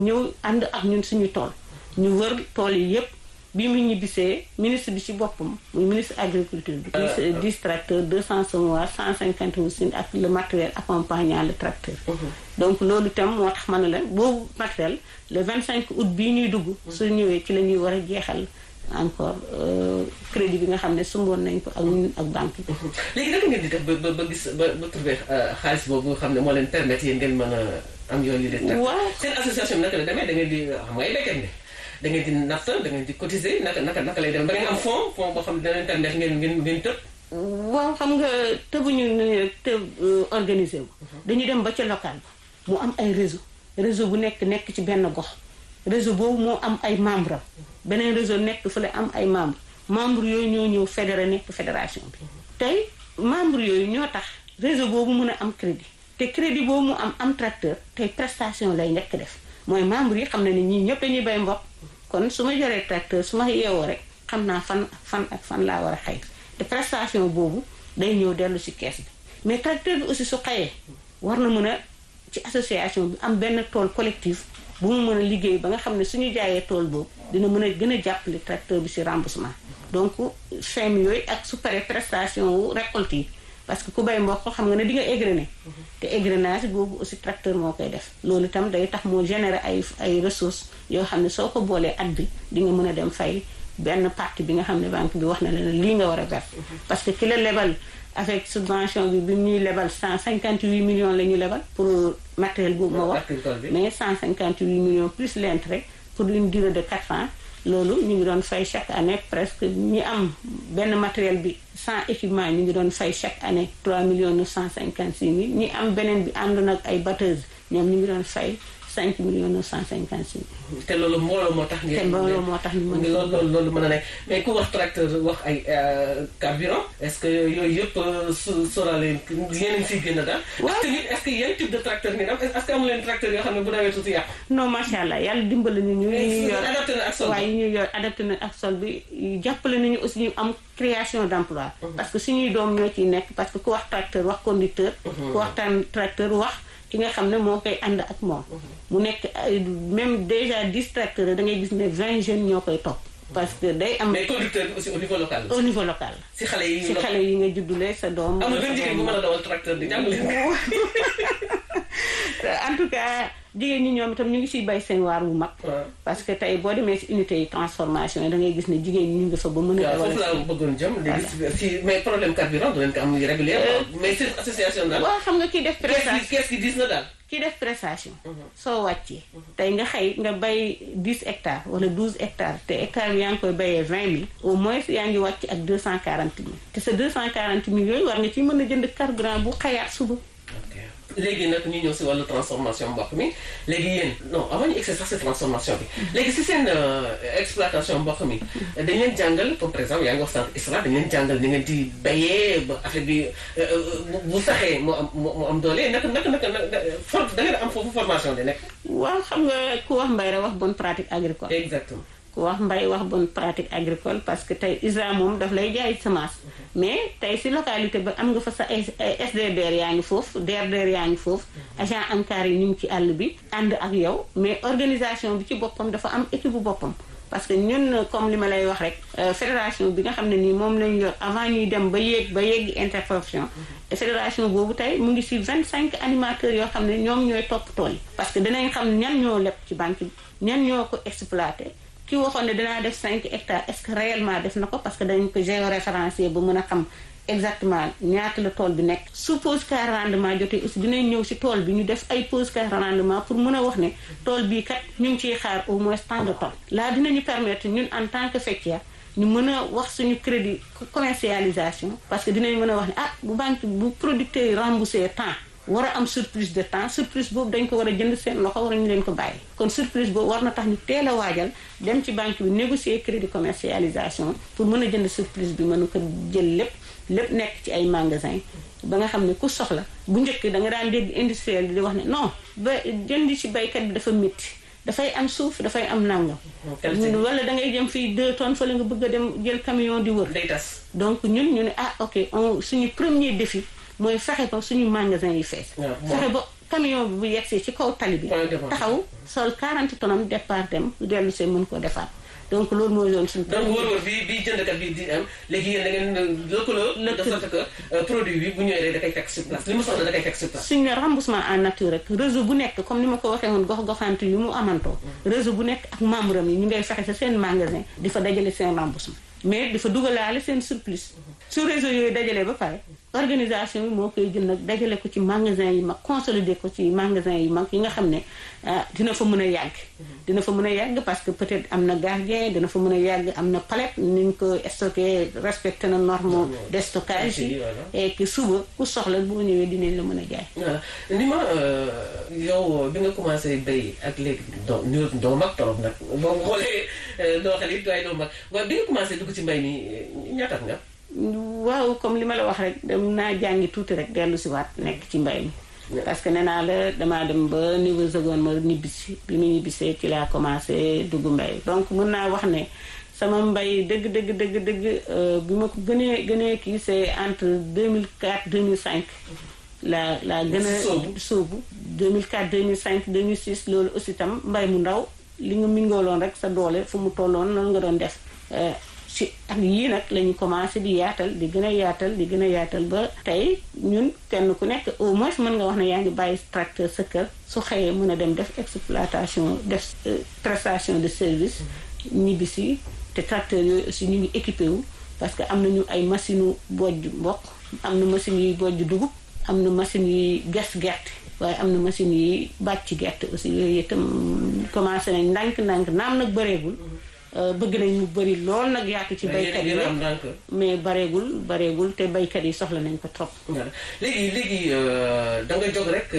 ñëw ànd ak ñun suñu tool ñu wër tool yi yépp bi mu ñibbisee ministre bi ci boppam muy ministre agriculture bi ministre dix tracteurs deux cent semoirs cent cinquante machines ak le matériel accompagnant le tracteur donc loolu itam moo tax ma ne la boobu matériel le vingt cinq août bii ñuy dugg su ñëwee ci la ñuy war a jeexal encore crédit bi nga xam ne sumboon nañ ko ak ñun ak banque bi léegi naka ngeen di def ba ba gis ba ba trouver xaalis boobu nga xam ne moo leen permettre yéen ngeen mën a am yooyu de waaw seen association bi naka la demee da ngeen di xam nga ay béykat ne da ngeen di natt da ngeen di cotiser naka naka naka lay dem da ngeen am fond fond boo xam ne dana permettre ngeen ngeen ngeen tëb waaw xam nga tëbuñu ni rek tëb organisé wu dañu dem ba ca local ba mu am ay réseau réseau bu nekk nekk ci benn gox réseau boobu moo am ay membre am beneen réseau nekk fële am ay membre membre yooyu ñoo ñëw fédéré nekk fédération bi tey membre yooyu ñoo tax réseau boobu mun a am crédit te crédit boobu mu am am tracteur tey prestation lay njëkk def mooy membre yi xam na ne ñii ñëpp dañuy bay mboq kon su ma joree tracteur su ma yeewoo rek xam naa fan fan ak fan laa war a xëy te prestation boobu day ñëw dellu ci kees bi mais tracteur bi aussi su xëyee war na mën a ci association bi am benn tool collectif bu mu mën a liggéey ba nga xam ne suñu jaayee tool boobu dina mën a gën a jàppale tracteur bi ci remboursement donc feem yooyu ak su paree prestation wu récolte yi parce que ku bay mboq xam nga ne di nga égrener te égrenage boobu aussi tracteur moo koy def loolu itam day tax moo générer ay ay ressources yoo xam ne soo ko boolee at bi di nga mën a dem fay benn partie bi nga xam ne banque bi wax na la ne lii nga war a verser parce que ki la lebal avec subvention bi bi ñuy lebal 158 millions la ñu lebal pour matériel boobu ma wax mais 158 millions plus l'intérêt pour une durée de 4 ans loolu ñu ngi doon fay chaque année presque ñi am benn matériel bi sans équipement ñu ngi doon fay chaque année 3 millions 956 mille ñi am beneen bi àndoon ak ay batteuses ñoom ñu ngi doon fay 5 millions 956 mille. te loolu mbooloo moo tax. te mbooloo moo tax ñu mën a. loolu loolu mën a nekk mais ku wax tracteur wax ay carburant est-ce que yooyu yëpp su sóoraale yéen a ngi siy gën a daal. waaw ak tamit est-ce que yan type de tracteur ngeen am est-ce que amu leen tracteur yoo xam ne bu nawee tuuti yàqu. non macha allah yàlla dimbali ñu. ñu yor adapté na ak sol waaye ñu yor adapté na ak sol bi jàppale nañu aussi ñu am création d'emploi. parce que suñuy doom ñoo ciy nekk parce que ku wax tracteur wax conducteur. ku wax tracteur wax. ki nga xam ne moo koy ànd ak moom mu nekk même déjà dix tracteurs da ngay gis ne vingt jeunes ñoo koy topp parce que day am mais conducteur bi aussi au niveau local au niveau local si xale yi si xale yi nga juddulee sa doom amul benn jigéen bu mën a dawal tracteur di jàng leen en tout cas jigéen ñi ñoom itam ñu ngi siy bay seen waar wu mag parce que tey boo demee si unité yi transformation yi da ngay gis ne jigéen ñi ñu ngi fa ba mën a waaw foofu laa bëggoon jëm léegi si mais problème carburant du leen ko am régulier mais seen association daal waaw xam nga kii def prestation kees gi diis na daal kii def prestation soo wàccee tey nga xëy nga bay 10 hectares wala 12 hectares te hectare bi yaa ngi koy bayee 20 mille au moins yaa ngi wàcc ak 240 mille te sa 240 mille yooyu war nga ci mën a jënd carburant bu xayaat suba léegi nag ñu ñëw si wàllu transformation mboq mi léegi yéen non avant ñu egsi sax si transformation bi léegi si seen exploitation mboq mi dañ leen jàngal comme par exemple yaa ngi wax sànq ISRA dañ leen jàngal ni ngeen di bayee ba affaire bi bu saxee moo am moo am doole naka naka naka for da ngeen am foofu formation di nekk waaw xam nga ku wax mbay rek wax bonne pratique agricole exactement ku wax mbay wax bonne pratique agricole parce que tey ISRA moom daf lay jaay semence mais tey si localité ba am nga fa sa SDDR yaa ngi foofu DRDR yaa ngi foofu agent ANCAR yi ñu ngi ci àll bi ànd ak yow mais organisation bi ci boppam dafa am équipe bu boppam parce que ñun comme li ma lay wax rek fédération bi nga xam ne nii moom lañu yor avant ñuy dem ba yéeg ba yéegi interprofession fédération boobu tey mu ngi si vingt cinq animateurs yoo xam ne ñoom ñooy topp tool yi parce que dinañ xam ñan ñoo leb ci banque bi ñan ñoo ko exploité ki waxoon ne dinaa def 5 hectares est-ce que réellement def na ko parce que dañ ko géoréférencé ba mën a xam exactement ñaata la tool bi nekk su pause car rendement jotee aussi dinañ ñëw si tool bi ñu def ay pause car rendement pour mën a wax ne tool bii kat ñu ngi ciy xaar au moins tant de tonnes laa dinañu permettre ñun en tant que faîtière ñu mën a wax suñu crédit commercialisation parce que dinañ mën a wax ne ah bu banque bu producteur yi remboursé temps war a am surplus de temps surplus boobu dañ ko war a jënd seen loxo war ñu leen ko bàyyi kon surplus boobu war na tax ñu teel a waajal dem ci banque bi négocier crédit commercialisation pour mën a jënd surplus bi mën ko jël lépp lépp nekk ci ay magasin ba nga xam ne ku soxla bu njëkk da nga daan dégg industriel bi di wax ne non ba jëndi ci baykat bi dafa métti dafay am suuf dafay am nangam wala da ngay jëm fii deux tonnes fa la nga bëgg a dem jël camion di wër day tas donc ñun ñu ne ah ok on suñu premier défi mooy fexe ba suñu magasin yi fees fexe ba camion bi bu yegsee ci kaw tali bi taxaw sol 40 tonnes départ dem dellu see mën ko defaat donc loolu mooy yoon suñu donc wóor-wóor bi bi jëndkat bi di am léegi yéen da ngeen lëkkaloo de sorte que produit bi bu ñëwee rek da koy fekk sur place li mu soxla da koy fekk sur place suñ ne remboursement en nature rek réseau bu nekk comme ni ma ko waxee woon gox goxante yu mu amantoo réseau bu nekk ak membre am yi ñu ngay fexe sa seen magasin di fa dajale seen remboursement mais dafa dugalaale seen surplus su réseau yooyu dajalee ba pare organisation bi moo koy jël nag dajale ko ci magasin yi mag consolider ko ci magasin yi mag yi nga xam ne dina fa mën a yàgg dina fa mën a yàgg parce que peut-être am na gardien dina fa mën a yàgg am na palette ni ñu ko stocké respecté na norme de stockage yi et que suba ku soxla boo ñëwee dinañ la mën a jaay voilà ni ma yow bi nga commencé béy ak léegi doo doo mag torop nag boo xoolee doo xel it waaye doo mag waaye bi nga commencé dugg ci mbay mi ñaataat nga waaw comme li ma la wax rek dem naa jàngi tuuti rek dellu si waat nekk ci mbay mi parce que nee naa la damaa dem ba niveau seconde ma ñibbisi bi mu ñibbisee ci laa commencé dugg mbay donc mën naa wax ne sama mbay dëgg dëgg dëgg dëgg bi ma ko gënee gënee kii c'est entre 2004 2005 la la gën a sóobu 2004 2005 2006 loolu aussi tam mbay mu ndaw li nga mingooloon rek sa doole fu mu tolloon noonu nga doon def ci ak yii nag la ñu commencé di yaatal di gën a yaatal di gën a yaatal ba tey ñun kenn ku nekk au moins mën nga wax ne yaa ngi bàyyi tracteur sa kër su xëyee mën a dem def exploitation def prestation de service ñibbisi te tracteur yooyu aussi ñu ngi équipé wu parce que am nañu ay machine u bojj mboq am na machine yuy bojj dugub am na machine yuy gas gerte waaye am na machine yi bàcc gerte aussi yooyu itam commencé nañ ndànk-ndànk naam nag bëreegul bëgg nañ mu bëri lool nag yaatu ci baykat yi mais bareegul bareegul te baykat yi soxla nañ ko trop léegi léegi da nga jóg rek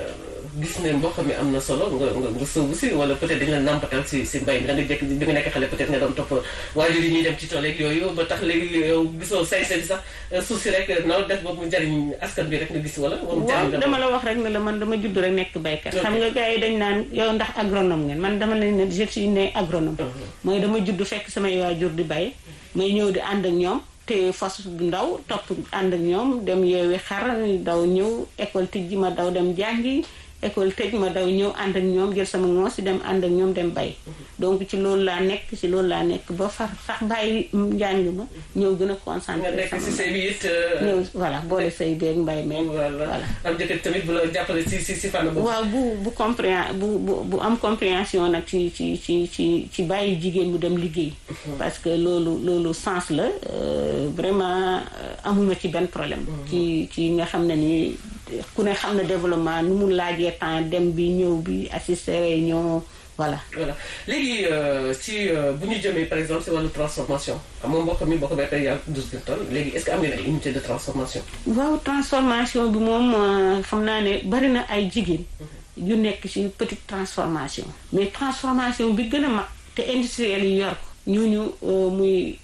gis ne mboq mi am na solo nga nga nga sóobu si wala peut-être dañ la nàmpatal si si mbay mi da nga jekk bi nga nekk xale peut-être nga doon topp waajur yi ñuy dem ci tool yeeg yooyu ba tax léegi yow gisoo say say sax suuf si rek noo def boobu mu jariñ askan bi rek nga gis wala waaw dama la wax rek ne la man dama judd rek nekk baykat xam nga gars yi dañ naan yow ndax agronome ngeen man dama leen ne je suis né agronome mooy dama judd fekk samay waajur di bay may ñëw di ànd ak ñoom te fas bu ndaw topp ànd ak ñoom dem yeewi xar daw ñëw école tijji ma daw dem jàngi école tëj ma daw ñëw ànd ak ñoom jël sama ngoos si dem ànd ak ñoom dem bay donc ci loolu laa nekk ci loolu laa nekk ba far sax bàyyi njàng ma ñëw gën a concentré sama si say bi it ñëw voilà boole say beeg mbay meeg voilà am jëkkër tamit bu la jàppale si si si fànn boobu waaw bu bu compré bu bu bu am compréhension nag ci ci ci ci ci bàyyi jigéen mu dem liggéey parce que loolu loolu sens la vraiment amuma ci benn problème ci ci nga xam ne ni ku ne xam ne développement nu mu laajee temps dem bi ñëw bi assister réunion voilà. voilà léegi si bu ñu jëmee par exemple si wàllu transformation xam nga mbokk mi mbokk béykat yàlla douze mille tonnes léegi est-ce que am ngeen ay unité de transformation. waaw transformation bi moom xam naa ne bari na ay jigéen. yu nekk ci petite transformation. mais transformation bi gën a mag te industriel yi yor ko. ñooñu muy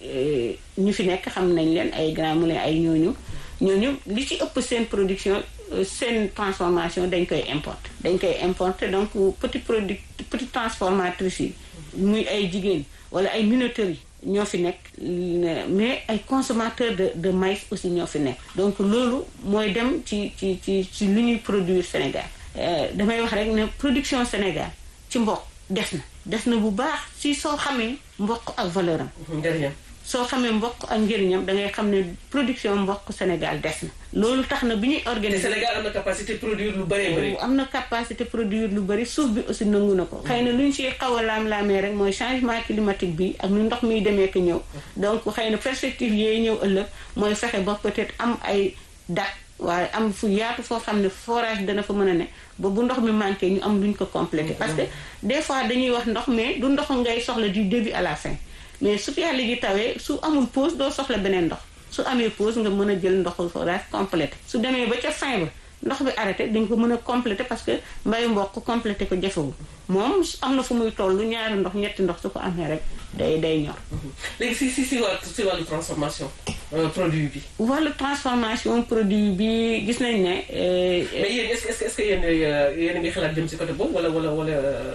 ñu fi nekk xam nañ leen ay Grands Moulins ay ñooñu. ñooñu li ci ëpp seen production seen transformation dañ koy importer dañ koy importer donc petit produit petit transformatrice yi muy ay jigéen wala ay minoteries yi ñoo fi nekk mais ay consommateurs de de maïs aussi ñoo fi nekk donc loolu mooy dem ci ci ci ci lu ñuy produire Sénégal damay wax rek ne production Sénégal ci mboq des na des na bu baax si soo xamee mboq ak valeur am njëriñam soo xamee mboq ak njëriñam da ngay xam ne production mboq Sénégal des na loolu tax na bi ñuy organiser Sénégal am na capacité produire lu bëree bëri am na capacité produire lu bëri suuf bi aussi nangu na ko xëy na lu ñu si xaw a laam-laamee rek mooy changement climatique bi ak nu ndox miy demee ko ñëw donc xëy na perspective yooyu ñëw ëllëg mooy fexe ba peut-être am ay dat waaye am fu yaatu foo xam ne forage dana fa mën a ne ba bu ndox mi manqué ñu am luñ ko complété parce que des fois dañuy wax ndox mais du ndox ngay soxla du début à la fin mais su fi yàlla gi tawee su amul pause doo soxla beneen ndox su amee pause nga mën a jël ndoxu forage complété su demee ba ca fin ba ndox bi arrêté dañ ko mën a complété parce que mbayu mboq complété ko jafewul moom am na fu muy toll ñaari ndox ñetti ndox su ko amee rek day day ñor. léegi si si si wàllu si wàllu transformation produit bi. wàllu transformation produit bi gis nañ ne. mais yéen est-ce que est-ce que yéen yéen a ngi xalaat jëm si côté boobu wala wala wala.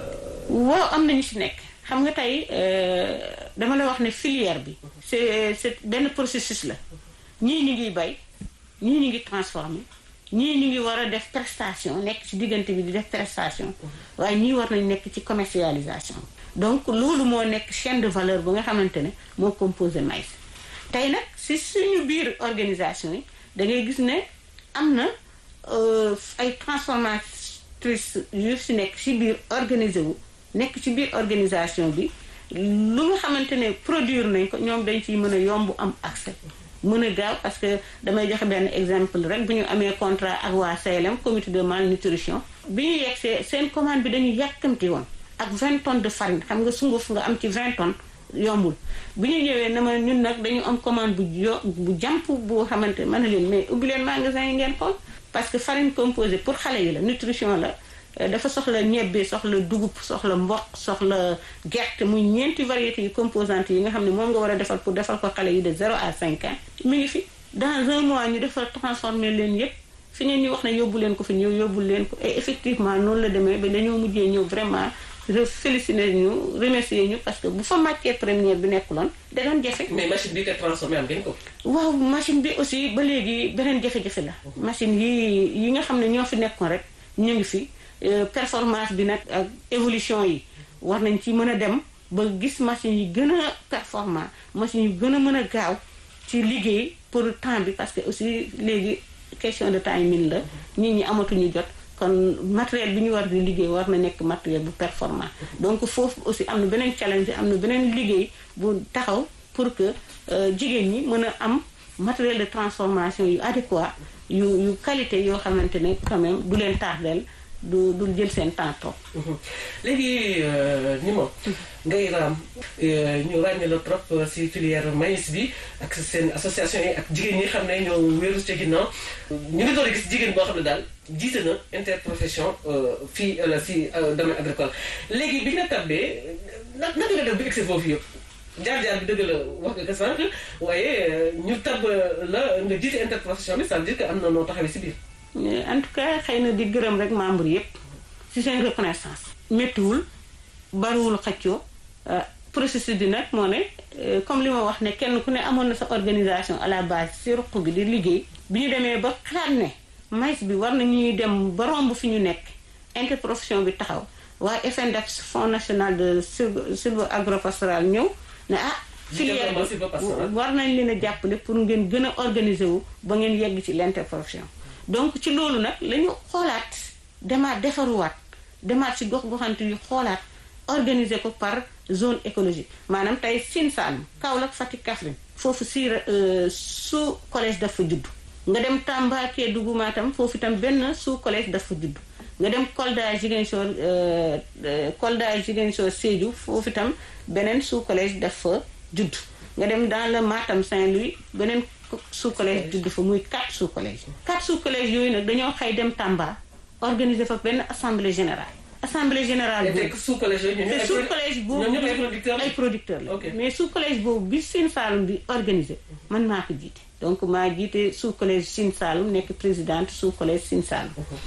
waaw am nañu si nekk. xam nga tey dama la wax ne filière bi c'est c'est benn processus la ñii ñu ngi bay ñii ñu ngi transformer ñii ñu ngi war a def prestation nekk ci diggante bi di def prestation waaye ñii war nañ nekk ci commercialisation donc loolu moo nekk chaîne de valeur ba nga xamante ne moo composé maïs tey nag si suñu biir organisation yi da ngay gis ne am na ay transformatrices yu si nekk ci biir organisé wu nekk ci biir organisation bi lu nga xamante ne produire nañ ko ñoom dañ ciy mën a yomb am accès mën a gaaw parce que damay joxe benn exemple rek bu ñu amee contrat ak waa CLM comité de malnutrition bi ñu yegsee seen commande bi dañu yàkkamti woon ak 20 tonnes de farine xam nga sunguf nga am ci 20 tonnes yombul bi ñu ñëwee na ma ñun nag dañu am commande bu jo bu jàmp bu xamante mën na leen mais ubbi leen magasin yi ngeen xool parce que farine composée pour xale yi la nutrition la dafa soxla ñebbe soxla dugub soxla mboq soxla gerte muy ñeenti variétés yu composantes yi nga xam ne moom nga war a defal pour defal ko xale yi de 0 à 5 ans mi ngi fi dans un mois ñu defal transformer leen yépp fi ngeen ñu wax ne yóbbu leen ko fi ñëw yóbbu leen ko et effectivement noonu la demee ba dañoo mujjee ñëw vraiment féliciter ñu remercier ñu parce que bu fa matière première bi nekkuloon da doon jafe. mais machine bi koy transformé am ngeen ko. waaw machine bi aussi ba léegi beneen jafe-jafe la. machine yi yi nga xam ne ñoo fi nekkoon rek ñu ngi fi. performance bi nag ak évolution yi war nañ ci mën a dem ba gis machine yi gën a performant machine yi gën a mën a gaaw ci liggéey pour temps bi parce que aussi léegi question de timing la nit ñi amatuñu jot kon matériel bi ñu war di liggéey war na nekk matériel bu performant donc foofu aussi am na beneen challenge am na beneen liggéey bu taxaw pour que jigéen ñi mën a am matériel de transformation yu adéquat yu yu qualité yoo xamante ne quand même du leen tardeel du du jël seen temps trop. léegi ni moom ngay raam ñu ràññee la trop si filière maïs bi ak seen association yi ak jigéen ñi xam ne ñoo wéeru ca ginnaaw ñu ngi door a gis jigéen boo xam ne daal jiite na interprofession fii la si domaine agricole léegi bi nga tabbee naka naka nga def ba egsi foofu yëpp jaar-jaar bi dëgg la wax nga ko sànq waaye ñu tab la nga jiite interprofession bi ça veut dire que am na noo taxawee si biir. en tout cas xëy na di gërëm rek membre yépp ci seen reconnaissance méttiwul bariwul xëccoo processus bi nag moo ne comme li ma wax ne kenn ku ne amoon na sa organisation à la base ci ruq bi di liggéey bi ñu demee ba xalaat ne maïs bi war na ñuy dem ba romb fi ñu nekk interprofession bi taxaw waa FNDEPS Fonds national de silvo agropastoral ñëw ne ah filière war nañ leen a jàppale pour ngeen gën a organiser wu ba ngeen yegg ci l'interprofession donc ci loolu nag la ñu xoolaat demaat defaruwaat demaat ci gox goxante yu xoolaat organiser ko par zone écologique maanaam tey Sine Saloum Kaolack Fatick Kaffrine foofu si sous collège dafa judd nga dem Tamba Kédougou Matam foofu itam benn sous collège dafa judd nga dem Kolda Ziguinchor Kolda Ziguinchor Sédhiou foofu itam beneen sous collège dafa judd nga dem dans le Matam Saint-Louis beneen sous collège judd fa muy quatre sous collège quatre sous collège yooyu nag dañoo xëy dem Tamba organiser fa benn assemblée générale assemblée générale boobu sous collège yooyu te sous collège boobu ay producteurs la mais sous collège boobu bi Sine Saloum bi organisé man maa ko jiite donc maa jiite sous collège Sine Saloum nekk présidente sous collège Sine Saloum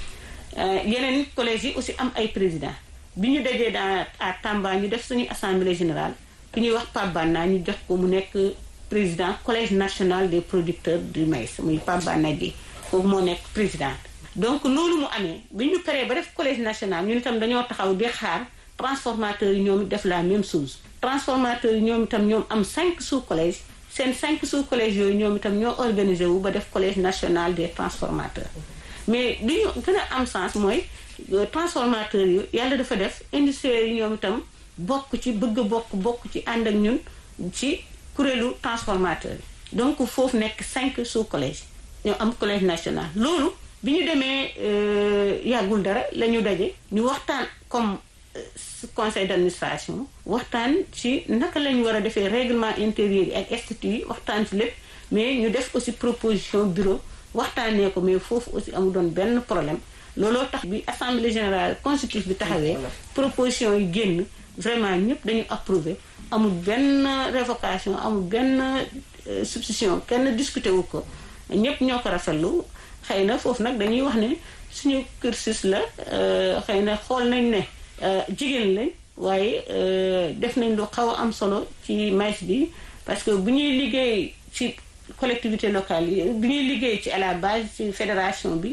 yeneen collège yi aussi am ay président bi ñu dajee dans à Tamba ñu def suñu assemblée générale ki ñuy wax Pape Banna ñu jox ko mu nekk président collège national des producteurs du maïs muy Pape Banna Dièye foofu moo nekk présidente donc loolu mu amee bi ñu paree ba def collège national ñun itam dañoo taxaw di xaar transformateurs yi ñoom def la même chose transformateurs yi ñoom itam ñoom am cinq sous collège seen cinq sous collège yooyu ñoom itam ñoo organisé wu ba def collège national des transformateurs mais li ñu gën a am sens mooy transformateurs yi yàlla dafa def industriels yi ñoom itam bokk ci bëgg bokk bokk ci ànd ak ñun ci kuréelu transformateur yi donc foofu nekk cinq sous collège ñoo am collège national loolu bi ñu demee yàggul dara la ñu daje ñu waxtaan comme conseil d'administration waxtaan ci naka la ñu war a defee règlement intérieur yi ak statut yi waxtaan ci lépp mais ñu def aussi proposition bureau waxtaanee ko mais foofu aussi amu doon benn problème looloo tax bi assemblée générale constitutive bi taxawee proposition yi génn vraiment ñëpp dañu approuvé amul benn révocation amul benn substitution kenn discuté wu ko ñëpp ñoo ko rafetlu xëy na foofu nag dañuy wax ne suñu cursus la xëy na xool nañ ne jigéen lañ waaye def nañ lu xaw a am solo ci maïs bi parce que bu ñuy liggéey ci collectivité locale yi bu ñuy liggéey ci à la base ci fédération bi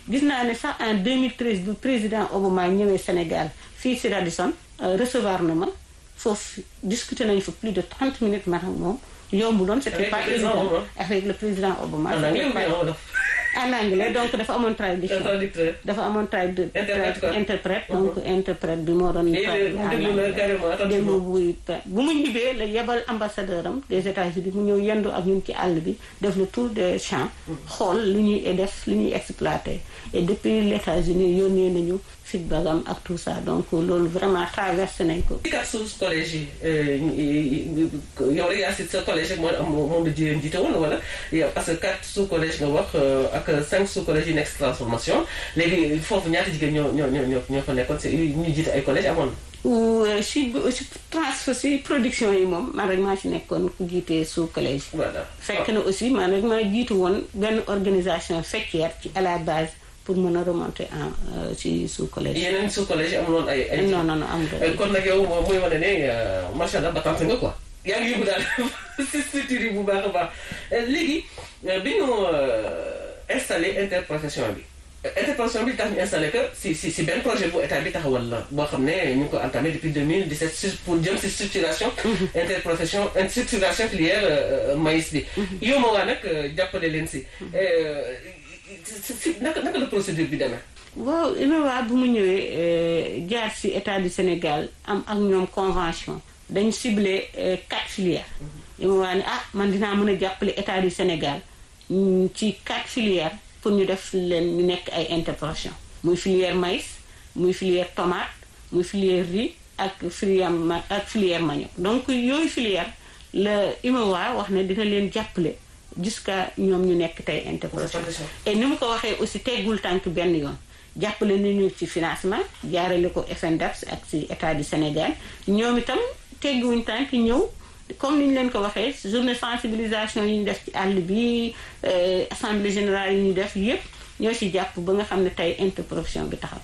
gis naa ne sax en 2013 bu président Obama ñëwee Sénégal fii si Radisson recevoir na ma foofu discuter nañu fa plus de 30 minutes man ak moom yombuloon c'était pas évident avec le président Obama en anglais donc dafa amoon traduction dafa amoon tradu interprète donc interprète bi moo doon déglu buy bu mu ñibbee la yebal ambassadeur am des États-Unis mu ñëw yendu ak ñun ci àll bi def le tour des champs xool lu ñuy def lu ñuy exploité et depuis les États-Unis yónnee nañu feedback am ak tout ça donc loolu vraiment traversé nañ ko ci kat sous collège yi yow rek yaa si sa collège rek moo am moom la jigéen jiite woon wala yow parce que quatre sous collège nga wax ak cinq sous collège yi nekk si transformation léegi foofu ñaata jigéen ñoo ñoo ñoo ñoo fa nekkoon si ñu jiite ay collège amoon si si trans si production yi moom man rek maa si nekkoon ku jiite sous collège voilà fekk na aussi man rek maa jiitu woon benn organisation faîtière ci à la base pour mën a remonter en ci sous collège. yeneen sous collège yi amuloon ay ay. non non non amul kon nag yow muy wane ne macha allah ba tant nga quoi. yaa ngi yóbbu daal si structure yi bu baax a baax léegi bi ñu installé interprofession bi. interprofession bi tax ñu installé que si si si benn projet bu état bi taxawal la boo xam ne ñu ngi ko entamé depuis 2017 pour jëm si structuration. interprofession structuration filière maïs bi. yow ma waa nag jàppale leen si. si naka naka la procédure bi demee. waaw UNOWA bu mu ñëwee jaar si état du Sénégal am ak ñoom convention dañu ciblé quatre filières. UNOWA ne ah man dinaa mën a jàppale état du Sénégal ci quatre filières pour ñu def leen ñu nekk ay interprofession muy filière maïs muy filière tomate muy filière riz ak filière ma ak filière manioc donc yooyu filière la UNOWA wax ne dina leen jàppale. jusqu'à ñoom ñu nekk tey interprofession et ni mu ko waxee aussi teggul tànk benn yoon jàppale nañu ci financement jaarale ko FNDAPS ak ci état du Sénégal ñoom itam tegguwuñ tànk ñëw comme ni ñu leen ko waxee journée sensibilisation yi ñu def ci àll bi assemblée générale yi ñu def yépp ñoo ci jàpp ba nga xam ne tey interprofession bi taxaw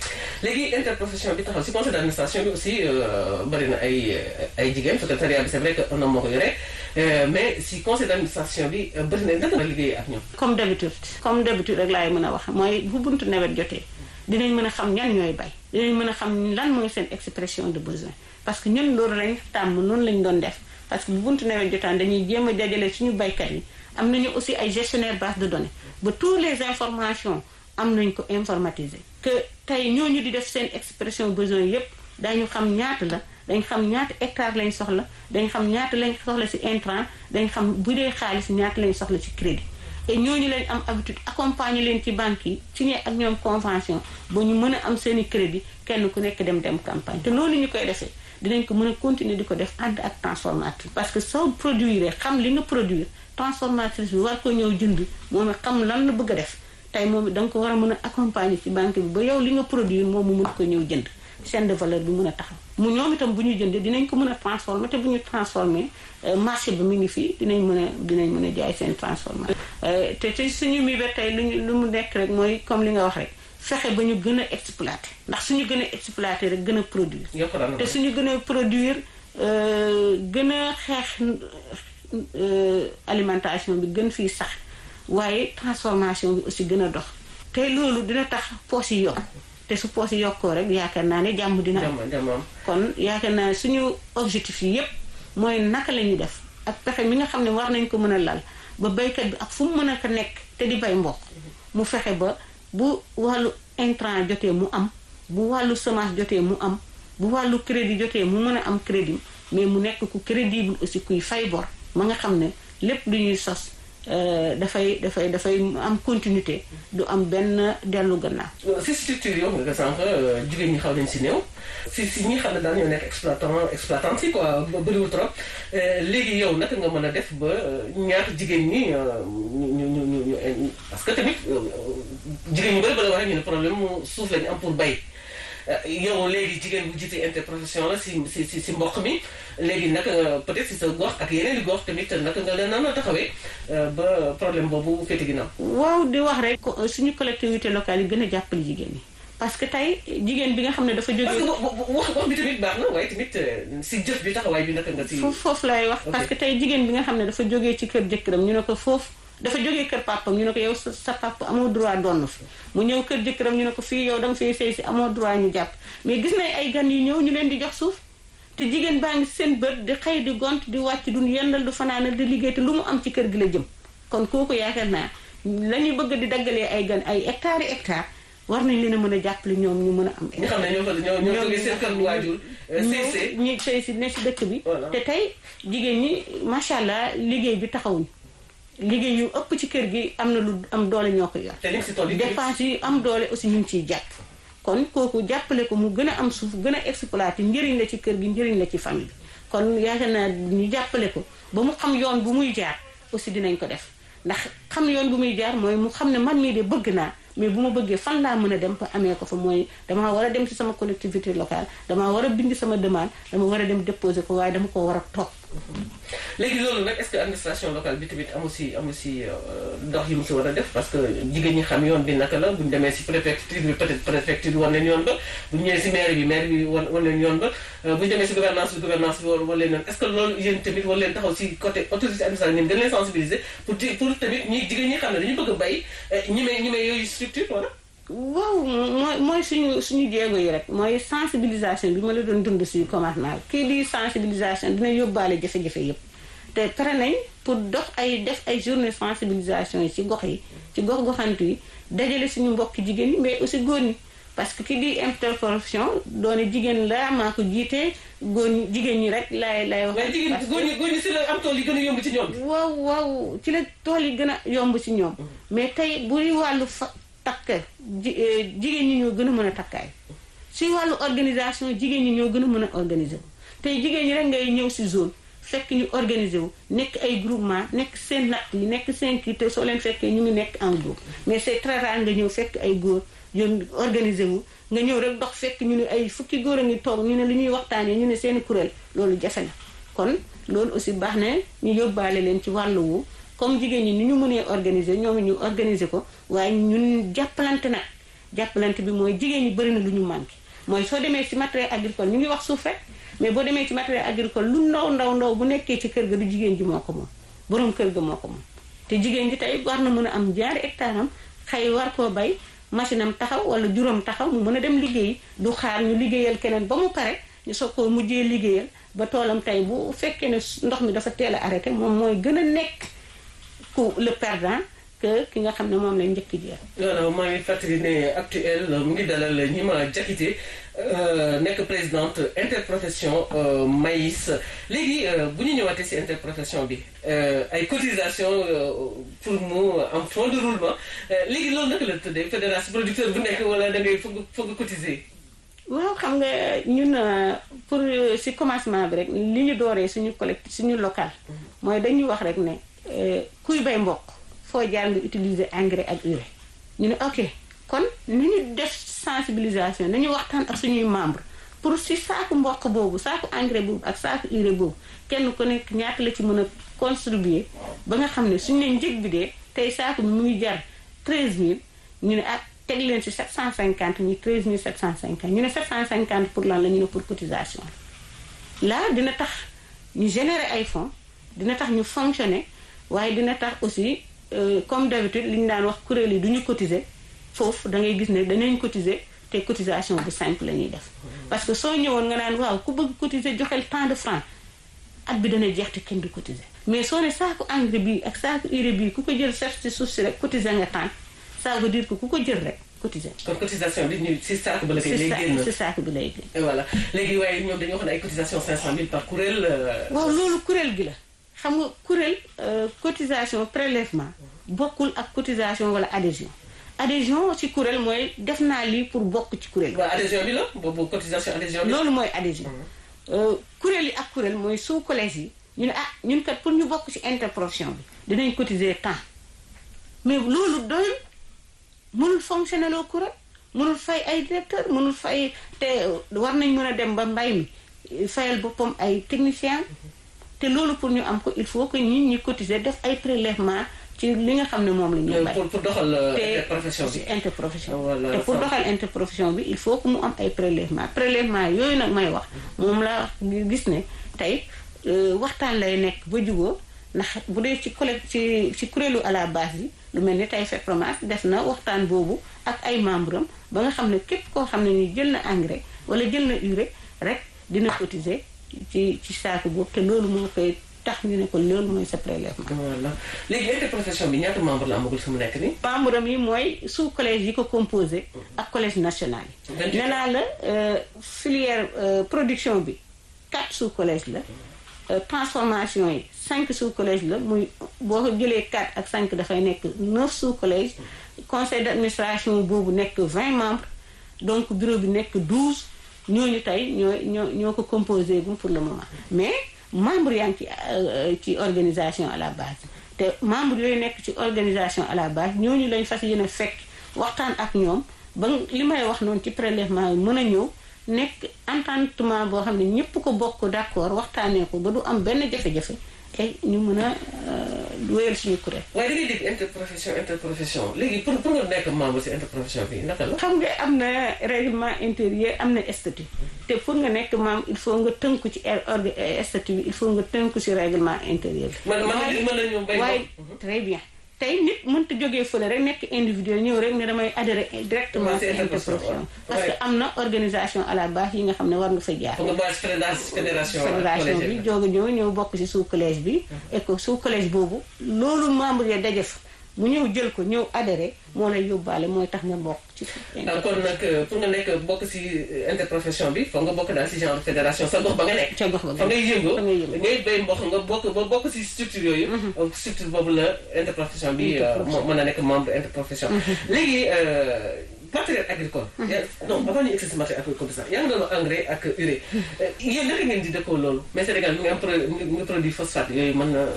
léegi interprofession bi taxaw si conseil d'administration bi aussi bëri na ay ay jigéen secrétariat bi c'est vrai que un homme moo ko yore mais si conseil d'administration bi bëri na naka nga liggéey ak ñoom. comme d'habitude comme d'habitude rek laay mën a wax mooy bu buntu nawet jotee dinañ mën a xam ñan ñooy bay dinañ mën a xam lan mooy seen expression de besoin parce que ñun loolu lañ tàmm noonu lañ doon def parce que bu buntu nawet jotaan dañuy jéem a dajale suñu baykat yi am nañu aussi ay gestionnaire base de données ba tous les informations am nañ ko informatiser que tey ñooñu di def seen expression besoin yépp dañu xam ñaata la dañ xam ñaata hectare lañ soxla dañ xam ñaata lañ soxla ci intrant dañ xam bu dee xaalis ñaata lañ soxla ci crédit et ñooñu lañ am habitude accompagner leen ci banques yi signé ak ñoom convention ba ñu mën a am seeni crédit kenn ku nekk dem dem campagne te loolu ñu koy defee dinañ ko mën a continuer di ko def ànd ak transformatrice parce que soo produire xam li nga produire transformatrice bi war ko ñëw jënd moom xam lan la bëgg a def tey moom da nga ko war a mën a accompagner ci banque bi ba yow li nga produire moom mu mën ko ñëw jënd chaîne de valeur bi mën a taxaw mu ñoom itam bu ñu jëndee dinañ ko mën a transformer te bu ñu transformer marché bi mu ngi fii dinañ mën a dinañ mën a jaay seen transformation te te suñu mi ba tey luñu lu mu nekk rek mooy comme li nga wax rek fexe ba ñu gën a exploiter ndax suñu gën a exploiter rek gën a produire te suñu gën a produire gën a xeex alimentation bi gën fii sax waaye transformation bi aussi gën a dox te loolu dina tax poos yi yokk te su poos yi yokkoo rek yaakaar naa ne jàmm dina am kon yaakaar naa suñu objectif yi yépp mooy naka la ñuy def ak pexe mi nga xam ne war nañ ko mën a lal ba baykat bi ak fu mu mën a ko nekk te di bay mboq mu fexe ba bu wàllu intrant jotee mu am bu wàllu semence jotee mu am bu wàllu crédit jotee mu mën a am crédit mais mu nekk ku crédible aussi kuy fay bor ma nga xam ne lépp lu ñuy sos dafay dafay dafay am continuité du am benn dellu gannaaw. si structure yoo xam nga sànq jigéen ñi xaw nañ si néew. si si ñi xam ne daal ñoo nekk exploitant exploitante yi quoi bëriwul trop léegi yow naka nga mën a def ba ñaata jigéen ñi ñu ñu ñu ñu parce que tamit jigéen ñu bëri ba la waxee ñu ne problème mu suuf lañu am pour bay. yow léegi jigéen bu jiite interprofession la si si si si mboq mi léegi naka nga peut-être si sa gox ak yeneen i gox tamit naka nga leen naan a taxawee ba problème boobu féete ginnaaw. waaw di wax rek suñu collectivité locale yi gën a jàppale jigéen ñi parce que tey jigéen bi nga xam ne dafa jógee. parce que wax wax bi tamit baax na waaye tamit si jëf bi taxawaay bi naka nga si. foofu foofu laay wax parce que tey jigéen bi nga xam ne dafa jógee ci kër jëkkëram ñu ne ko foofu dafa jógee kër papam ñu ne ko yow sa sa papa amoo droit donn fi mu ñëw kër jëkkëram ñu ne ko fii yow da nga fay sëy si amoo droit ñu jàpp mais gis nañ ay gan yu ñëw ñu leen di jox suuf te jigéen baa ngi seen bët di xëy di gont di wàcc du yendal du fanaanal di liggéey te lu mu am ci kër gi la jëm kon kooku yaakaar naa la ñuy bëgg di daggalee ay gan ay hectares yi hectares war nañ leen a mën a jàppale ñoom ñu mën a am. nga xam ne ñoo fa ñoo ñoo jógee seen kër waajur. sëy ñu sëy si ne si dëkk bi. te tey jigéen ñi macha allah liggéey bi taxawuñu. liggéey yu ëpp ci kër gi am na lu am doole ñoo ko yor. te li si toll dépense yi am doole aussi ñu ngi ciy jàpp. kon kooku jàppale ko mu gën a am suuf gën a exploité njëriñ la ci kër gi njëriñ la ci famille bi kon yaakaar naa ñu jàppale ko ba mu xam yoon bu muy jaar aussi dinañ ko def ndax xam yoon bu muy jaar mooy mu xam ne man mii de bëgg naa mais bu ma bëggee fan laa mën a dem ba amee ko fa mooy damaa war a dem ci sama collectivité locale damaa war a bind sama demande dama war a dem déposer ko waaye dama ko war a topp. léegi loolu nag est-ce que administration locale bi tamit amu si amu si ndox yi mu si war a def parce que jigéen ñi xam yoon bi naka la bu ñu demee si préfecture bi peut-être préfecture bi wan leen yoon ba bu ñu ñëwee si maire bi maire bi wan wan leen yoon ba bu ñu demee si gouvernance bi gouvernance bi wan leen yoon est-ce que loolu yéen tamit war leen taxaw si côté autorité administrative gën leen sensibiliser pour pour tamit ñi jigéen ñi xam ne dañu bëgg a bay ñi may ñi may yooyu structure wala waaw mooy mooy suñu suñu jéego yi rek mooy sensibilisation bi ma la doon dund si commencement kii di sensibilisation dina yóbbaale jafe-jafe yëpp te pare nañ pour dox ay def ay journée sensibilisation yi ci gox yi ci gox goxantu yi dajale suñu mbokki jigéen ñi mais aussi góor ñi parce que ki di interprofession doone jigéen la maa ko jiite góor ñi jigéen ñi rek laay lay wax. mais jigéen góor ñi góor ñi si la am tool yi gën a yomb ci ñoom. waaw waaw ci la tool yi gën a yomb ci ñoom. mais tey buy wàllu fa takk jigéen ñi ñoo gën a mën a takkaay si wàllu organisation jigéen ñi ñoo gën a mën a organiser wu tey jigéen ñi rek ngay ñëw si zone. fekk ñu organisé wu nekk ay groupement nekk seen natt yi nekk seen kii te soo leen fekkee ñu ngi nekk en groupe mais c'est très rare nga ñëw fekk ay góor yoon organisé wu nga ñëw rek dox fekk ñu ne ay fukki góor a ngi toog ñu ne li ñuy waxtaanee ñu ne seen kuréel loolu jafe na kon loolu aussi baax na ñu yóbbaale leen ci wàllu wu comme jigéen ñi ni ñu mënee organiser ñoom ñu organiser ko waaye ñun jàppalante nag jàppalante bi mooy jigéen ñi bëri na lu ñu manqué mooy soo demee ci matériel agricole ñu ngi wax suuf rek mais boo demee ci matériel agricole lu ndaw ndaw ndaw bu nekkee ci kër ga du jigéen ji moo ko moom borom kër ga moo ko moom te jigéen ji tey war na mën a am ñaari hectare am xëy war koo bay machine am taxaw wala juróom taxaw mu mën a dem liggéey du xaar ñu liggéeyal keneen ba mu pare ñu soog koo mujjee liggéeyal ba toolam tey bu fekkee ne ndox mi dafa teel a arrêté moom mooy gën a nekk ku le perdant que ki nga xam ne moom lañ njëkk jeex. voilà maa ngi fàttali ne actuel mu ngi dalal ñi ma jakite nekk présidente interprofession maïs léegi bu ñu ñëwaatee ci interprofession bi ay cotisation pour mu am fond de roulement léegi loolu naka la tuddee fédération producteur bu nekk wala da ngay foog foog cotiser. waaw xam nga ñun pour ci commencement bi rek li ñu dooree suñu collectif suñu local mooy dañuy wax rek ne kuy bay mboq foo jaar nga utiliser engrais ak urée ñu ne ok kon ni ñu def sensibilisation nañu waxtaan ak suñuy membre pour si saaku mboq boobu saaku engrais boobu ak saaku urée boobu kenn ku nekk ñaata la ci mën a contribuer ba nga xam ne suñu ne njëg bi dee tey saaku bi mu ngi jar 13000 ñu ne ak teg leen si 750 ñu 13750 ñu ne 750 pour lan la ñu ne pour cotisation là dina tax ñu générer ay fonds dina tax ñu fonctionner waaye dina tax aussi comme d'habitude li ñu daan wax kuréel yi du ñu cotiser foofu da ngay gis ne danañ cotiser te cotisation bu simple la ñuy def parce que soo ñëwoon nga naan waaw ku bëgg cotiser joxel tant de francs at bi dana jeex te kenn du cotiser mais soo ne saaku engrais bii ak saaku urée bii ku ko jël set ci suuf si rek cotiser nga tant ça veut dire que ku ko jël rek cotiser. kon cotisation bi ñu si saako ba la koy lay génn si saako bi lay génn. voilà léegi waaye ñoom dañoo wax ne ay cotisation 500000 par kuréel. waaw loolu kuréel gi la xam nga kuréel cotisation prélèvement bokkul ak cotisation wala adhésion adhésion ci kuréel mooy def naa lii pour bokk ci kuréel. waaw adhésion bi la boobu cotisation adhésion bi. loolu mooy adhésion. kuréel yi ak kuréel mooy sous collège yi ñu ne ah ñun kat pour ñu bokk ci interprofession bi dinañ cotiser temps mais loolu doyul mënul fonctionner loo kuréel mënul fay ay directeur mënul fay te war nañ mën a dem ba mbay mi fayal boppam ay technicien te loolu pour ñu am ko il faut que ñun ñi cotiser def ay prélèvement ci li nga xam ne moom la ñuy bay pour pour doxal interprofession bi interprofession te pour doxal interprofession bi il faut que mu am ay prélèvement prélèvement yooyu nag may wax moom la gis ne tey waxtaan lay nekk ba jugoo ndax bu dee ci collègue ci ci kuréelu à la base yi lu mel ni tey FEPROMAS def na waxtaan boobu ak ay membre am ba nga xam ne képp koo xam ne ni jël na engrais wala jël na urée rek dina cotiser ci ci saako boobu te loolu moo koy tax ñu ne ko loolu mooy sa prélèvement. voilà léegi interprofession bi ñaata membre la amagul fi mu nekk nii. membre am yi mooy sous collège yi ko composé ak collège national yi. nee naa la filière production bi quatre sous collège la. transformation yi cinq sous collège la muy boo ko jëlee quatre ak cinq dafay nekk neuf sous collège conseil d' administration boobu nekk vingt membres donc bureau bi nekk douze ñooñu tey ñoo ñoo ñoo ko composé bu pour le moment mais membre yaa ngi ci ci organisation à la base te membre yooyu nekk ci organisation à la base ñooñu lañ fas yéene fekk waxtaan ak ñoom ba li may wax noonu ci prélèvement yi mën a ñëw nekk entendement boo xam ne ñëpp ko bokk d' accord waxtaanee ko ba du am benn jafe-jafe et ñu mën a wéyal suñu kuréel. waaye da ngay dégg interprofession interprofession léegi pour pour nga nekk membre si interprofession bi naka la. xam nga am na règlement intérieur am na statut te pour nga nekk membre il faut nga tënku ci statut bi il faut nga tënku ci règlement intérieur bi. man man mën nañu béy waaye très bien. tey nit mënta jógee fële rek nekk individuel ñëw rek ne damay adhéré directement ci interprofession parce que am na organisation à la base yi nga xam ne war nga fa jaar fédération fédération bi jóg a ñëw ñëw bokk ci sous collège bi et que sous collège boobu loolu membre ya daje fa mu ñëw jël ko ñëw adhéré moo lay yóbbaale mooy tax nga bokk ci kon nag pour nga nekk bokk ci interprofession bi foog nga bokk daal ci genre fédération sa gox ba nga nekk ca gox ba fa ngay yëngoo fa ngay yëngoo ngay béy mboq nga bokk ba bokk ci structure yooyu structure boobu la interprofession bi mën a nekk membre interprofession léegi matériel agricole non avant ñu egsi si matériel agricole bi sax yaa ngi doon engrais ak urée yéen naka ngeen di dëkkoo loolu mais Sénégal mi ngi am mi ngi produit phosphate yooyu mën na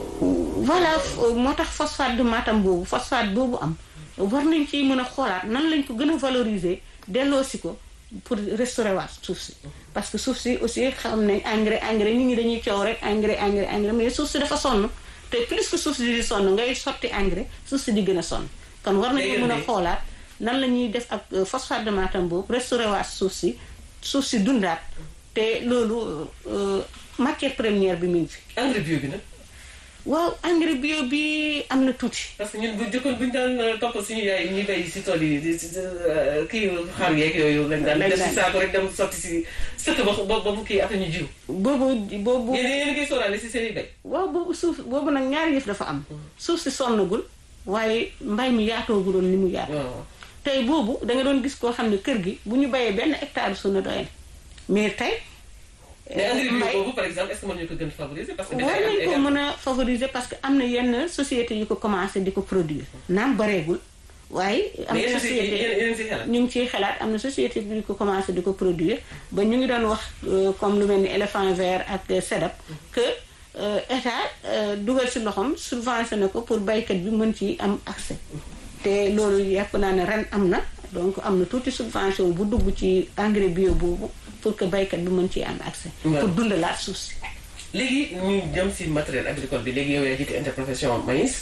voilà moo tax phosphate de Matam boobu phosphate boobu am war nañ ci mën a xoolaat nan lañ ko gën a valoriser delloo si ko pour restaurer waat suuf si parce que suuf si aussi xam nañ engrais engrais nit ñi dañuy coow rek engrais engrais engrais mais suuf si dafa sonn te plus que suuf si di sonn ngay sotti engrais suuf si di gën a sonn kon war nañu mën a xoolaat nan la ñuy def ak phosphate de Matam boobu restaurer waat suuf si suuf si dundaat te loolu matière première bi mu ngi fi. engrais bio bi nag. waaw engrais bio bi am na tuuti. parce que ñun bu jëkkoon bu ñu daan topp suñu yaay ñuy béy si tool yi kii xar yeeg yooyu lañ daan def si saako rek dem sotti si sëkk ba ba bu kii après ñu jiw. boobu boobu. yéen yéen a ngi sóoraale si seen i béy. waaw boobu suuf boobu nag ñaari yëf dafa am. suuf si sonnagul waaye mbay mi yaatooguloon ni mu yaatu. tey boobu da nga doon gis koo xam ne kër gi bu ñu bayee benn hectare su na doy mais tey. mais engrais bio boobu par exemple est-ce que mën nañu ko gën a favoriser. parce que war nañu ko mën a favoriser parce que am na yenn société yu ko commencé di ko produire. naam bareegul waaye. am na société ñu ngi ciy xalaat am na société bi ko commencé di ko produire ba ñu ngi doon wax comme lu mel ni éléphant vert ak SEDAP que état dugal si loxoom subventionné ko pour baykat bi mën ci am accès. te loolu yàpp naa ne ren am na donc am na tuuti subvention bu dugg ci engrais bio boobu pour que baykat bi mën ci am accès. pour dundalaat suuf si. léegi ñu jëm si matériel agricole bi léegi yow yaa jiite interprofession maïs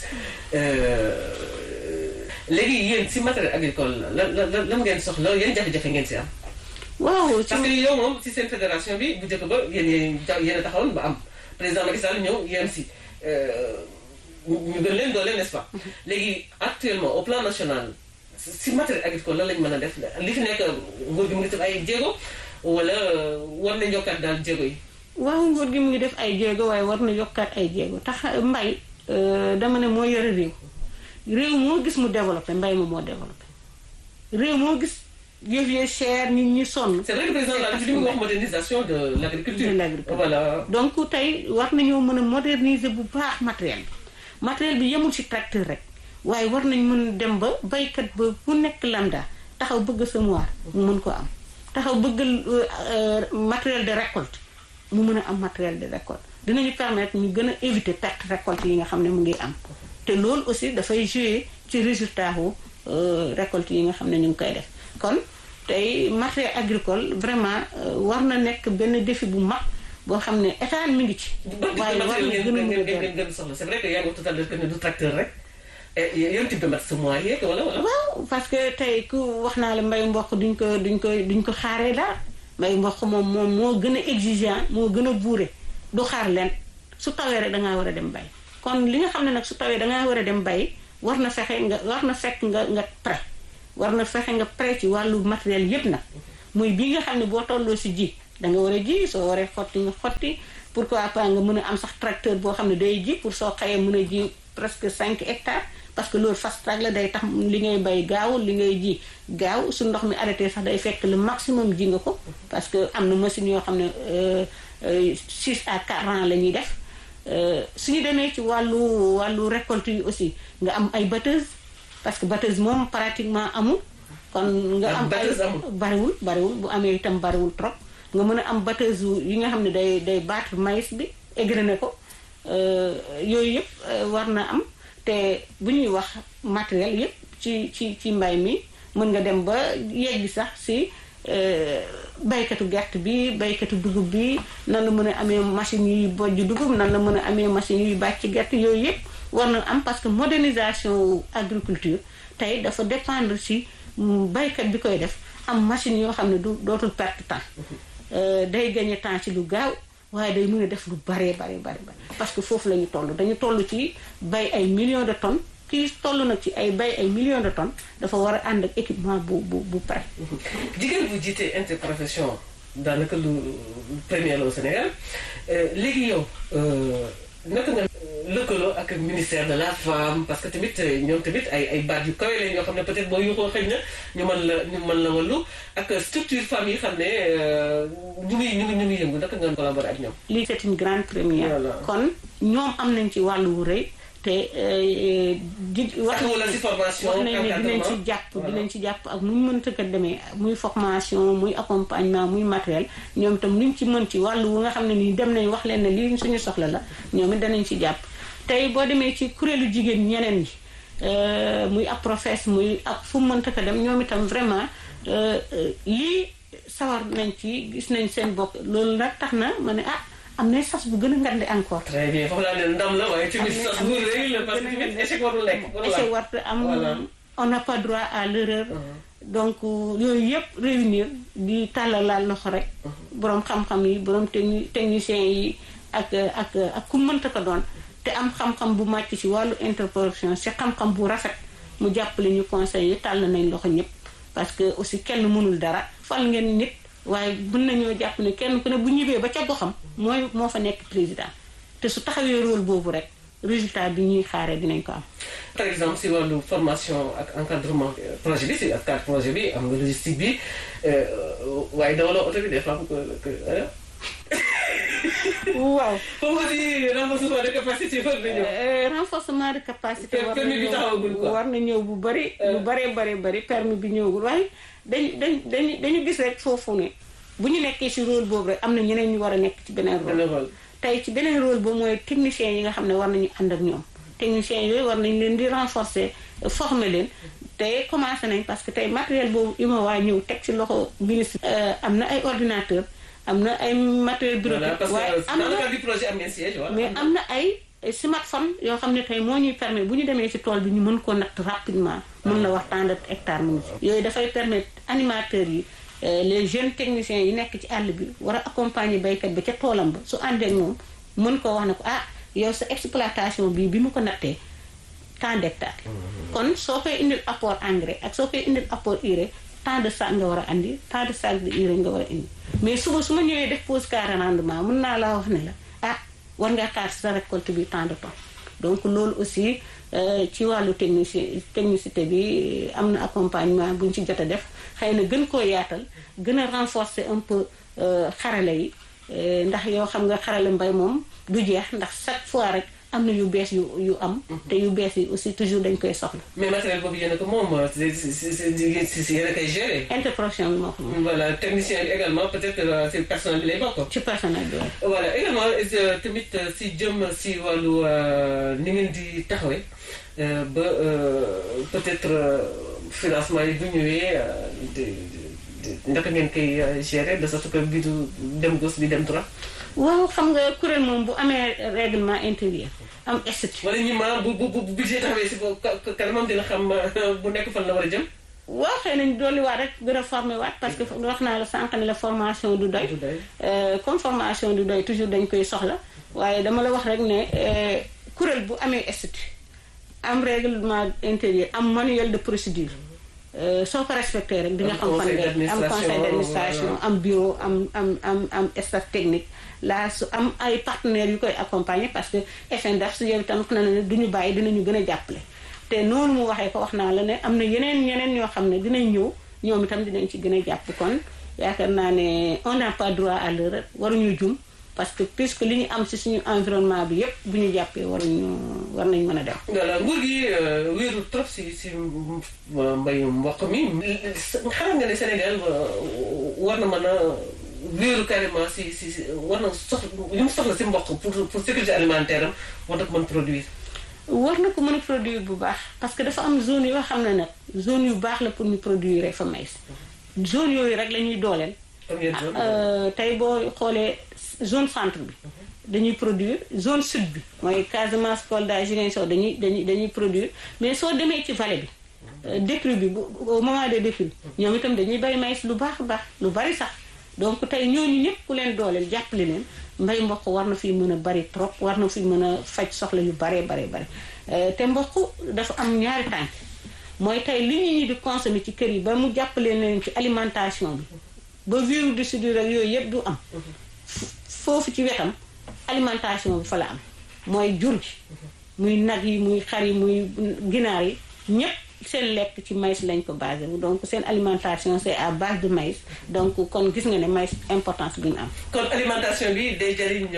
léegi yéen si matériel agricole lan lan lan ngeen soxla yan jafe-jafe ngeen si am. waaw parce que yow moom si seen fédération bi bu njëkk ba yéen yéen a taxawoon ba am président Macky Sall ñëw yéen si. ñu gën leen doole n'est-ce pas léegi actuellement au plan national si matériel agricole lan lañ mën a def li fi nekk nguur gi mu ngi def ay jéego wala war na yokkaat daal jéego yi waaw nguur gi mu ngi def ay jéego waaye war na yokkaat ay jéego tax mbay dama ne moo yore réew réew moo gis mu développé mbay ma moo développé réew moo gis yëf yi cher nit ñi sonn c'est vrai que président la li mu wax modernisation de l'agriculture de l'agriculture voilà donc tey war nañoo mën a moderniser bu baax matériel bi matériel bi yemul ci tracteur rek waaye war nañ mën dem ba baykat ba bu nekk lambda taxaw bëgg semoir mu mën ko am taxaw bëgg matériel de récolte mu mën a am matériel de récolte dinañu permettre ñu gën a éviter perte récolte yi nga xam ne mu ngi am te loolu aussi dafay jouer ci résultat wu récolte yi nga xam ne ñu ngi koy def kon tey matériel agricole vraiment war na nekk benn défi bu mag boo xam ne état mi ngi ci. waaye war na gën a mën a gën soxla c'est vrai que yaa ngi wax tout à l'heure que ne du tracteur rek yan type de matériel semoir yeeg wala wala. waaw parce que tey ku wax naa la mbay mboq duñ ko duñ ko duñ ko xaaree daal mbay mboq moom moom moo gën a exigeant moo gën a buure du xaar leen su tawee rek dangaa war a dem bay kon li nga xam ne nag su tawee dangaa war a dem bay war na fexe nga war na fekk nga nga prêt war na fexe nga prêt ci wàllu matériel yépp nag muy bii nga xam ne boo tolloo si ji da nga war a ji soo waree xotti nga xotti pourquoi pas nga mën a am sax tracteur boo xam ne day ji pour soo xëyee mën a ji presque 5 hectares parce que loolu fast track la day tax li ngay bay gaaw li ngay ji gaaw su ndox mi arrêté sax day fekk le maximum ji nga ko parce que am na machine yoo xam ne 6 à 4 ans la ñuy def suñu demee ci wàllu wàllu récolte yi aussi nga am ay batteuse parce que batteuse moom pratiquement amul kon nga am ay bariwul bariwul bu amee itam bariwul trop nga mën a am batteuse yi nga xam ne day day battre maïs bi égrené ko yooyu yëpp war na am te bu ñuy wax matériel yëpp ci ci ci mbay mi mën nga dem ba yegg sax si baykatu gerte bi baykatu dugub bi nan la mën a amee machine yuy bojj dugub nan la mën a amee machine yuy bàcc gerte yooyu yëpp war na am parce que modernisation agriculture tey dafa dépendre si baykat bi koy def am machine yoo xam ne du dootul perte temps day gagné temps ci lu gaaw waaye day mën a def lu baree bare bare parce que foofu la ñu toll dañu toll ci bay ay millions de tonnes kii toll nag ci ay bay ay millions de tonnes dafa war a ànd ak équipement bu bu bu pare. jigéen bu jiite interprofession daanaka lu premier la au Sénégal léegi yow naka nga lëkkaloo ak ministère de la femme parce que tamit ñoom tamit ay ay baat yu kawe lañ yoo xam ne peut-être boo yuuxoo xëy na ñu mën la ñu mën la wallu ak structure femme yi xam ne ñu ngi ñu ngi ñu ngi yëngu naka nga collaborer ak ñoom. lii c'est une grande première. kon ñoom am nañ ci wàllu wu rëy. te di wax nañ ci formation wax nañ ne dinañ ci jàpp dinañ ci jàpp ak nu ñu mënta ko demee muy formation muy accompagnement muy matériel ñoom itam luñ ci mën ci wàllu wu nga xam ne nii dem nañ wax leen ne lii suñu soxla la ñoom it danañ ci jàpp tey boo demee ci kuréelu jigéen ñeneen ñi muy ab professe muy ak fu mu mënta ko dem ñoom itam vraiment lii sawar nañ ci gis nañ seen bopp loolu nag tax na ma ne ah am na sas bu gën a ngande encore. très bien foofu laa ne ndam la waaye tamit sas bu rëy la parce que tamit échec warul lekk. échec warut am on n'a pas droit à l'erreur. donc yooyu yëpp réunir di tàllalaal loxo rek. borom xam-xam yi borom techni techniciens yi ak ak ak ku mënta ko doon. te am xam-xam bu màcc ci wàllu interprofession ci xam-xam bu rafet mu jàppale ñu conseil yi tàll nañ loxo ñëpp parce que aussi kenn mënul dara fal ngeen nit. waaye mën nañoo jàpp ne kenn ku ne bu ñibbee ba ca goxam mooy moo fa nekk président te su taxawee rôle boobu rek résultat bi ñuy xaaree dinañ ko am. par exemple si wàllu formation ak encadrement projet bi si ak cadre projet bi am nga logistique bi waaye dawaloo oto bi des fois ko waaw. foofu aussi renforcement de capacité war na ñëw. renforcement de capacité. permis bi taxawagul quoi war na ñëw bu bari. bu baree baree bari permis bi ñëwagul waaye dañu dañu dañu dañu gis rek foofu ne bu ñu nekkee ci rôle boobu rek am na ñeneen ñu war a nekk ci beneen rôle. tey ci beneen rôle boobu mooy techniciens yi nga xam ne war nañu ànd ak ñoom. techniciens yooyu war nañ leen di renforcer former leen. tey commencé nañ parce que tey matériel boobu UMOA ñëw teg ci loxo ministre. am na ay ordinateur am na ay matériel bureautique waaye am na mais am na ay smartphone yoo xam ne tey moo ñuy permettre bu ñu demee ci tool bi ñu mën ko natt rapidement mën la wax tant de hectare mu ngi yooyu dafay permettre animateurs yi les jeunes techniciens yi nekk ci àll bi war a accompagner baykat bi ca toolam ba su àndee moom mën koo wax ne ko ah yow sa exploitation bii bi mu ko nattee tant d'hectares kon soo koy indil apport engrais ak soo koy indil apport urée tant de sac nga war a andi tant de sac de urée nga war a indi mais suba su ma ñëwee def pause carré rendement mën naa laa wax ne la ah war ngaa xaar sa récolte bi tant de tonnes donc loolu aussi ci wàllu technicien technicité bi am na accompagnement bu ñu ci jot a def xëy na gën koo yaatal gën a renforcer un peu xarale yi ndax yoo xam nga xarale mbay moom du jeex ndax chaque fois rek am na yu bees yu yu am. te yu bees yi aussi toujours dañ koy soxla. mais matériel boobu yéen a ko moom si si si si yéen a koy gérer. interprofession bi moo ko moom. voilà technicien bi également peut-être si personnel bi lay bokk. ci personnel bi voilà également tamit si jëm si wàllu ni ngeen di taxawee ba peut-être financement yi bu ñëwee ndaka ngeen koy gérer de sorte que bi du dem gauche bi dem droit. waaw xam nga kuréel moom bu amee règlement intérieur am statut. wala ñi ma bu bu bu budget taxawee si kanamam dina xam bu nekk fan la war a jëm. waaw xëy nañ dolliwaat rek gën a formé waat parce que wax naa la sànq ne la formation du doy comme formation du doy toujours dañ koy soxla waaye dama la wax rek ne kuréel bu amee statut am règlement intérieur am manuel de procédure soo ko respecté rek di nga xam fan nga am conseil d'administration am bureau am am am am staff technique là su am ay partenaires yu koy accompagner parce que FNDAF su yow itam na ne du ñu bàyyi dinañu gën a jàppale te noonu mu waxee ko wax naa la ne am na yeneen yeneen ñoo xam ne dinañ ñëw ñoom itam dinañ ci gën a jàpp kon yaakaar naa ne on n'a pas droit à l'erreur waruñu jum parce que puisque li ñu am ci suñu environnement bi yépp bu ñu jàppee waruñu war nañ mën a dem. voilà nguur gi wéeru trop si si mbayum mboq mi xam nga ne Sénégal war na mën a wéeru carrément si si war na soxla li mu soxla si mboq pour pour sécurité alimentaire am war na ko mën produire. war na ko mën a produire bu baax parce que dafa am zone yoo xam ne nag zone yu baax la pour ñu produire fa maïs zone yooyu rek la ñuy dooleel. tey boo xoolee zone centre bi dañuy produire zone sud bi mooy Casamance Kolda Ziguinchor dañuy dañuy dañuy produire mais soo demee ci vallée bi décrue bi bu au moment de décrue ñoom itam dañuy bay maïs lu baax a baax lu bari sax donc tey ñooñu ñëpp ku leen dooleel jàppale leen mbay mboq war na fi mën a bari trop war na fi mën a faj soxla yu baree baree bari te mboq dafa am ñaari tànk mooy tey li ñu ñi di consommer ci kër yi ba mu jàppale leen ci alimentation bi ba virus de soudure ak yooyu yëpp du am foofu ci wetam alimentation bi fa la am mooy jur gi muy nag yi muy xar yi muy ginaar yi ñëpp seen lekk ci maïs lañ ko basé wu donc seen alimentation c'est à base de maïs donc kon gis nga ne maïs importance bi ñu am. kon alimentation bi day jëriñ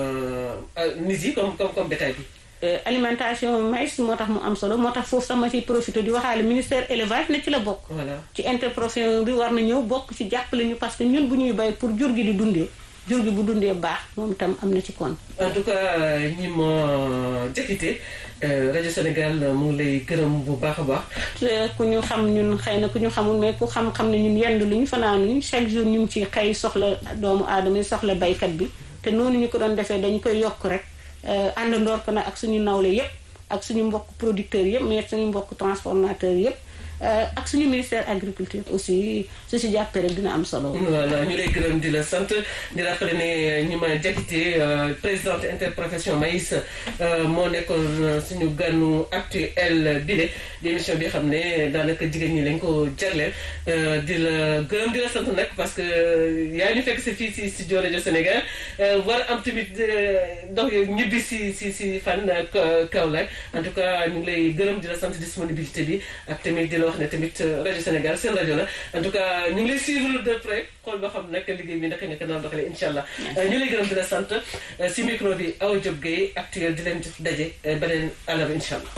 nit yi comme comme comme bétail bi. alimentation maïs moo tax mu am solo moo tax foofu sama ci profité di waxaale ministère élevage ne ci la bokk. voilà ci interprofession bi war na ñëw bokk ci jàppale ñu parce que ñun bu ñuy bay pour jur gi di dundee jur gi bu dundee baax moom itam am na ci kon. en tout cas ñi ma jëkkite rajo Sénégal mu ngi lay gërëm bu baax a baax. ku ñu xam ñun xëy na ku ñu xamul mais ku xam-xam ne ñun yendu lu ñu fanaanuñ chaque jour ñu ngi ci xëy soxla doomu aadama yi soxla baykat bi te noonu ñu ko doon defee dañu koy yokk rek. àndandoor ko nag ak suñu nawle yépp ak suñu mbokk producteurs yépp mais suñu mbokk transformateurs yépp ak suñu ministère agriculture aussi su si jàppee rek dina am solo. voilà ñu lay gërëm di la sant di rappelé ne ñi ma jakite présidente interprofession maïs moo nekkoon suñu ganu actuel bile di émission bi xam ne daanaka jigéen ñi lañ ko jagleel di la gërëm di la sant nag parce que yaa ñu fekk si fii si studio rajo Sénégal war am tamit dox ñibbi si si si fan Kaolack en tout cas ñu ngi lay gërëm di la sant disponibilité bi ak tamit di la wax ne tamit rajo Sénégal seen rajo la en tout cas ñu ngi lay suivre de près xool ba xam nag liggéey bi naka nga ko naan doxalee incha allah. ñu lay gërëm di la sant si micro bi Awa Diop Gueye actuel di leen jox daje beneen àllarba incha allah.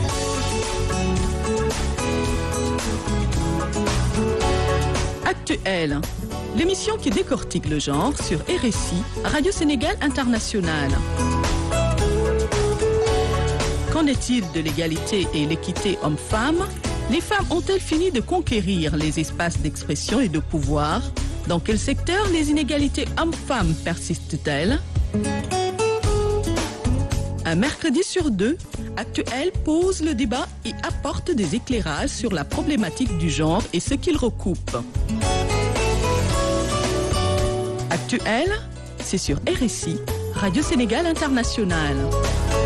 Actuel, l'émission qui décortique le genre sur RSI, Radio Sénégal International. Qu'en est-il de l'égalité et l'équité homme-femme Les femmes ont-elles fini de conquérir les espaces d'expression et de pouvoir Dans quel secteur les inégalités hommes-femmes persistent-elles Un mercredi sur deux, Actuel pose le débat et apporte des éclairages sur la problématique du genre et ce qu'il recoupe. Actuel, c'est sur RSI, Radio Sénégal International.